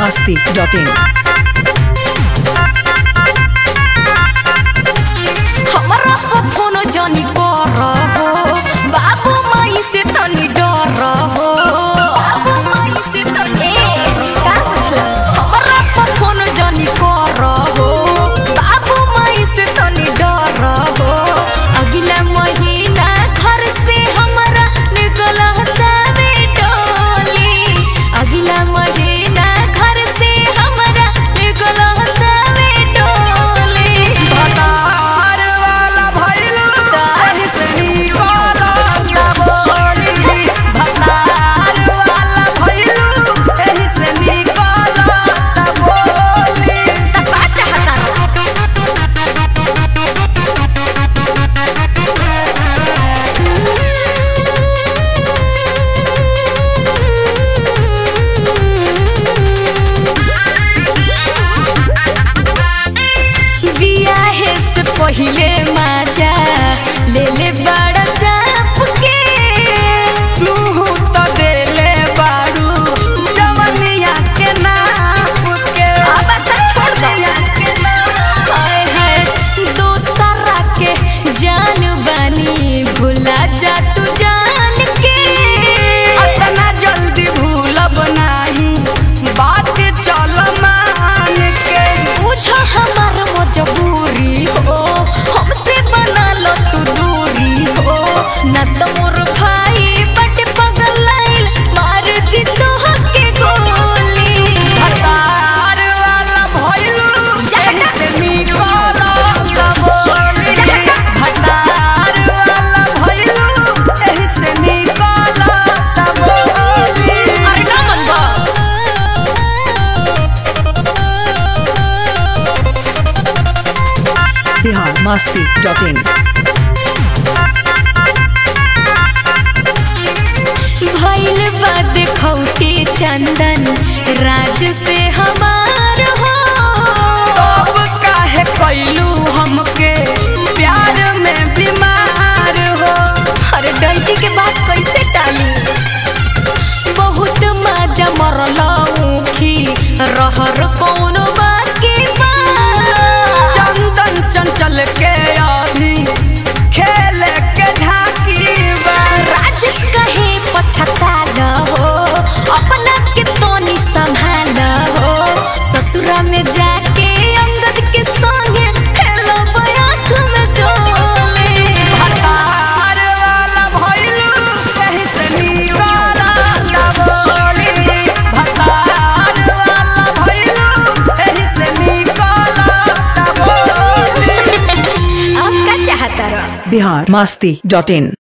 masti.in. हमरा पर कोनो जानी कर हो बाबू माई से तनी डर हो बाबू माई से तनी का पूछला हमरा पर कोनो जानी कर हो बाबू माई से तनी डर हो अगला महीना घर से हमरा निकल हतावे डोली अगला महीना घर से हमरा निकल हतावे डोली भतार वाला भइलू तारी सनी वाला ना बोली भतार वाला भइलू एही से निकला ना बोली का चाहता बियाहे से पहिले माजा ले ले बड़ा चाप के तू तो देले बाड़ू जवनिया के नाप के अब ऐसा छोड़ दो हाय हाय दोसरा के जान बानी भुला जा तू जान के अतना जल्दी भूलब नाही बात चल मान के पूछो हमार मजबूरी हो हमसे बना लो तू दूरी हो न तो मोर भाई बट पगलाइल मार दी तो के गोली भतार वाला भइलू जा एही जा। से निकला ना बोली जा जा। भतार वाला भइलू एही से निकला ना बोली अरे ना मन बा Bihar masti.in. भइल बा देखौटी चंदन राज से हमार हो अब काहे कैलू हमके प्यार में बीमार हो अरे डंटी के बात कैसे टाली बहुत मजा मरलौखी रहर कौनो बाकी बा चंदन चंचल के अभी खेल के झांकी बा राजेश कहे पछताल हो अपना के तोनी संभाल हो ससुरा में जाके अंगद के संगे खेलो आँख में जोले भतार वाला भइलू कहीं से निवारा ना बोली भतार वाला भइलू कहीं से निकला ना बोली आप का चाहता रहा Bihar masti.in.